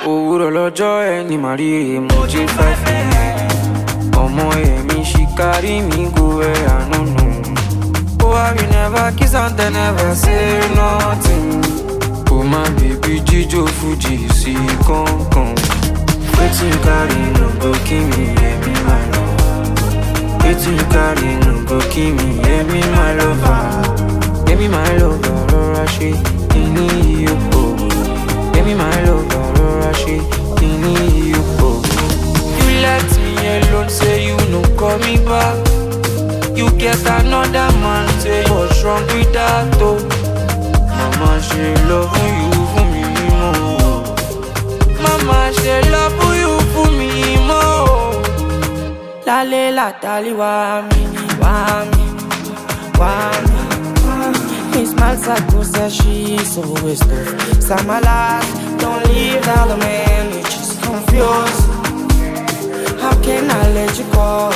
òwúrọ̀ lọ́jọ́ ẹni màá rí rè mo jí five a.m. ọmọ èmi ṣì kárí mi go where I no know. Oh, I will never kiss and they never say nothing. Oh, my baby, Jijo Fuji, see, come, come. Wetin you carry no go kill me, yeah, me, my love. Wetin you carry no go kill me, yeah, me, my lover. Yeah, me, my lover, rọra ṣe kíní iyòpò. Yeah, me, my lover, rọra ṣe kíní iyòpò. You let me alone, say you no call me back. You get another man, say what's wrong with that though? Mama, she love you for me more. Mama, she love you for me more. Lale la dali wa mi, wa mi, wa mi. He smiles like Musa, she's always tough. Samalas, don't leave the other man, you just confused. How can I let you go?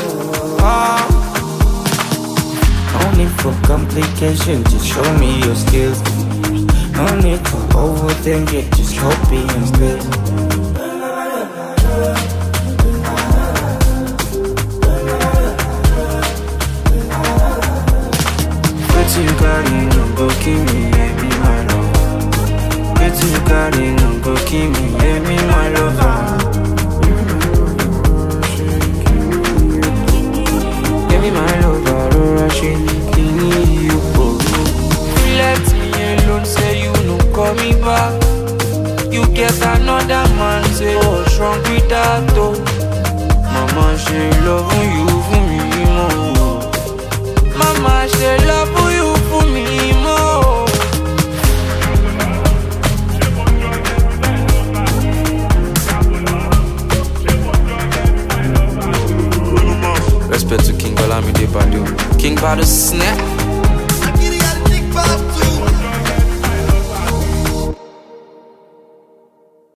No need for complication, just show me your skills. No need to overthink it, just copy and spit. Wetin you carry no go kill me, yeah, me my love. Wetin you carry no go kill me, yeah, me my lover. Yeah, me my lover, rọra ṣe kíní iyòpò. You let me alone, say you no call me back. You get another man, say what's wrong with that though? Mama, she love you for me more. Mama, she love you for me more. Respect to King Olamide Badu. King Badu snap. I get it, got a big pop.